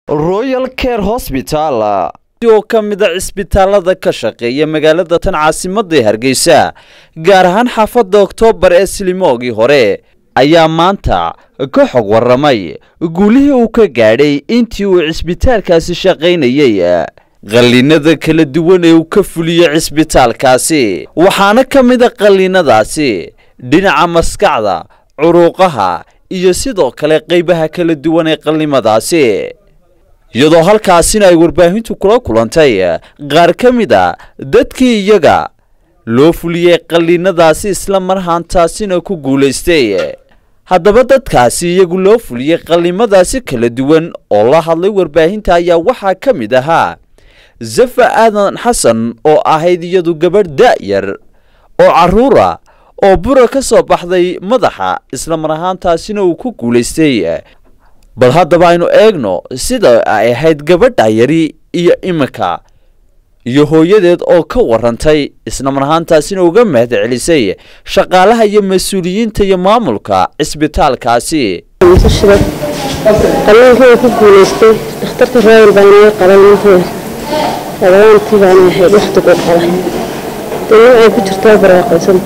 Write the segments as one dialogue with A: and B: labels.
A: royal care hosbital oo ka mid a cisbitaalada ka shaqeeya magaalada tan caasimadda hargeysa gaar ahaan xaafadda oktoobar ee silimoogii hore ayaa maanta ka xog waramay guulihii uu ka gaadhay intii uu cisbitaalkaasi shaqaynayey qalliinada kala duwan ee uu ka fuliyey cisbitaalkaasi waxaana ka mid a qalliinadaasi dhinaca maskaxda curuuqaha iyo sidoo kale qaybaha kala duwan ee qallimadaasi iyadoo halkaasina ay warbaahintu kula kulantay qaar ka mid a dadkii iyaga loo fuliyey qalliinadaasi isla marhaantaasina ku guulaystay haddaba dadkaasi iyagu loo fuliyey qallimadaasi kala duwan oo la hadlay warbaahinta ayaa waxaa ka mid ahaa zafa aadan xasan oo ahayd iyadu gabadh da'yar oo carruura oo bura ka soo baxday madaxa isla mar ahaantaasina uu ku guulaystay bal haddaba aynu eegno sida ay ahayd gabadha yari iyo iminka iyo hooyadeed oo ka warantay isla mar ahaantaasina uga mahad celisay shaqaalaha iyo mas-uuliyiinta iyo maamulka cisbitaalkaasi
B: qalliinkii ku guulaystay dhakhtarka royal baa naga qalay ninkeeda labaantii baana ahayd waxtu ku qalay dee nin ay ku jirtaa baraaqaysan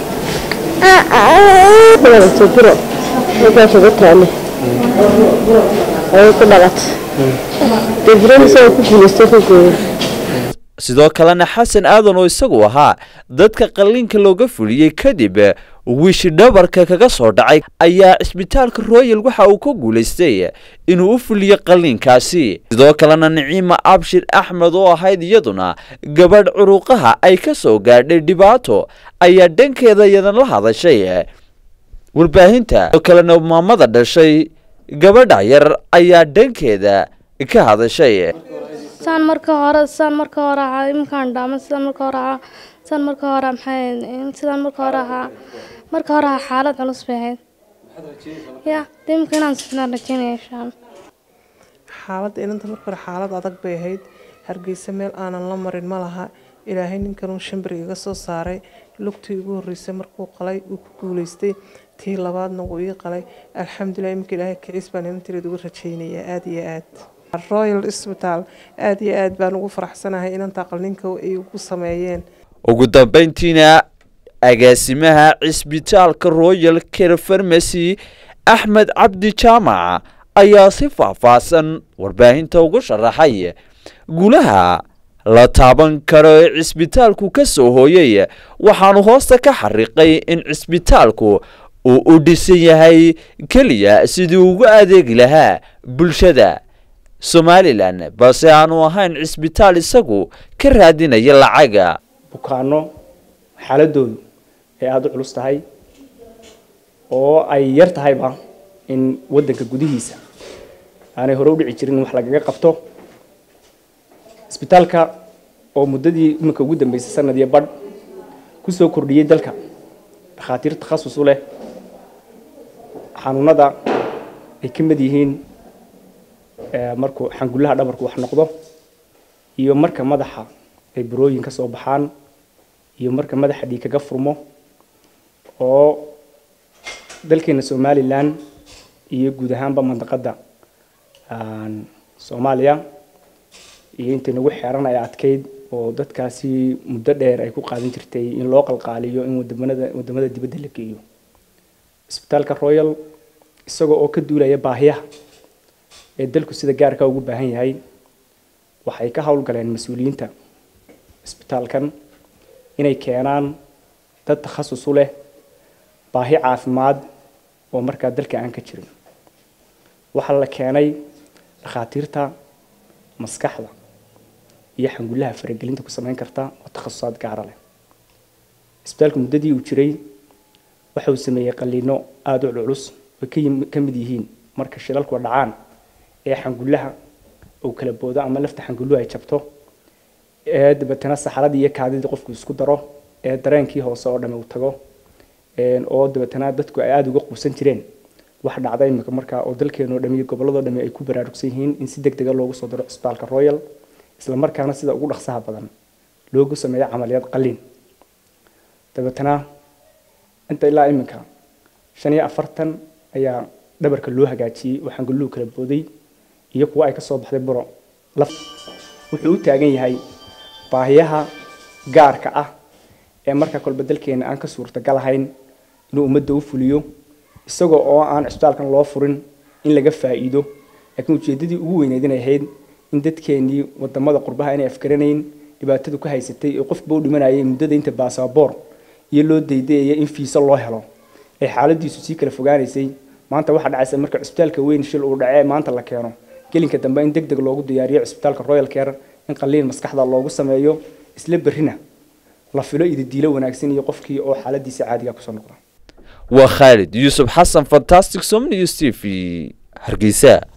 B: kuwadato buro halkaa kaga taale ayay ku dhalatay dee buradiisa ay ku guulaystay ku gooya
A: sidoo kalena xasan aadan oo isagu ahaa dadka qalliinka looga fuliyey kadib wiishi dhabarka kaga soo dhacay ayaa cisbitaalka royal waxa uu ka guulaystay inuu u fuliyo qalliinkaasi sidoo kalena niciima abshir axmed oo ahayd iyaduna gabadh curuqaha ay ka soo gaadhay dhibaato ayaa dhankeeda iyadan la hadashay warbaahinta sidoo kalena maamada dhashay gabadha yar ayaa dhankeeda ka hadashay
C: saan marka hore saan marka hore ahaa iminkaan dhaama sidaan marka hore ahaa sidaan marka hore maxay sidaan marka hore ahaa marka hore ahaa xaalad culus bay ahayd ya de iminka inaan sifnaan rajeynaya inshaan
D: xaaladda inanta marka hore xaalad adag bay ahayd hargeysa meel aanan la marin ma laha ilaahay ninkanuu shambir iga soo saaray lugtii ugu horreysay markuu qalay uu ku guuleystay tii labaadna wuu ii qalay alxamdulilah iminka ilaahay kiciis baan inantireed uga rajeynayaa aada iyo aada royal isbitaal aada iyo aad baan ugu faraxsanahay inanta qalninka ay ugu sameeyeen
A: ugu dambeyntiina agaasimaha cisbitaalka royal care farmacy axmed cabdi jaamac ayaa si faahfaahsan warbaahinta ugu sharaxay guulaha la taaban karo ee cisbitaalku ka soo hooyay waxaanu hoosta ka xariiqay in cisbitaalku uu u dhisan yahay keliya sidii ugu adeegi lahaa bulshada somalilan balse aanu ahayn cisbitaal isagu ka raadinaya lacaga
E: bukaano xaaladoodu ay aada u culus tahay oo ay yar tahayba in waddanka gudihiisa aanay hore u dhici jirin in wax lagaga qabto isbitaalka oo muddadii iminka ugu dambeysay sanad iyo badh kusoo kordhiyey dalka dhakhaatiir takhasus u leh xanuunada ay ka mid yihiin markuu xangullaha dhabarku wax noqdo iyo marka madaxa ay burooyin ka soo baxaan iyo marka madaxa dhiig kaga furmo oo dalkeena somalilan iyo guud ahaanba mandaqadda soomaaliya iyo intay nagu xeeran ay adkeyd oo dadkaasi muddo dheer ay ku qaadan jirtay in loo qalqaaliyo in wadamada wadamada dibadda la geeyo isbitaalka royal isagoo oo ka duulaya baahiyaha ee dalku sida gaarka ugu baahan yahay waxay ka howlgaleen mas-uuliyiinta isbitaalkan inay keenaan dad takhasus u leh baahi caafimaad oo markaa dalka aan ka jirin waxaa la keenay dhakhaatiirta maskaxda iyo xangullaha faragelinta ku samayn karta oo takhasusaad gaara leh isbitaalku muddadii uu jiray waxa uu sameeyey qalliino aada u culus oo ka mid yihiin marka shilalku dhacaan ee xangullaha uu kala boodo ama lafta xangulluhu ay jabto ee dabeetana saxaradii iyo kaadidii qofku isku daro ee dareenkii hoose oo dhami uu tago oo dabeetana dadku ay aada uga quusan jireen wax dhacda imika markaa oo dalkeenoo dhami iyo gobolladoo dhami ay ku baraarugsan yihiin in si deg dega loogu soo diro cisbitaalka royal isla markaana sida ugu dhaqsaha badan loogu sameeyo camaliyad qalliin dabeetana inta ilaa iminka shan iyo afartan ayaa dhabarka loo hagaajiyey oo xangulluhu kala booday iyo kuwa ay ka soo baxday buro laf wuxuu u taagan yahay baahiyaha gaarka ah ee marka kolba dalkeena aan ka suurtagal ahayn inuu ummadda u fuliyo isagoo oo aan cisbitaalkan loo furin in laga faa'iido laakiin ujeeddadii ugu weyneyd inay ahayd in dadkeenii wadamada qurbaha inay afgaranayn dhibaatadu ka haysatay ee qofba u dhimanayay muddada inta baasaboor iyo loo daydayaya in fiisa loo helo ee xaaladiisu sii kala fogaanaysay maanta waxaa dhacaysa marka cisbitaalka weyn shil uu dhacee maanta la keeno gelinka dambe in deg deg loogu diyaariyo cisbitaalka royal care in qaliin maskaxda loogu sameeyo isla berrina la filo ididiilo wanaagsan iyo qofkii oo xaaladiisa caadiga kusoo noqda
A: waa khaalid yuusuf xasan fantastic somnews t v hargeysa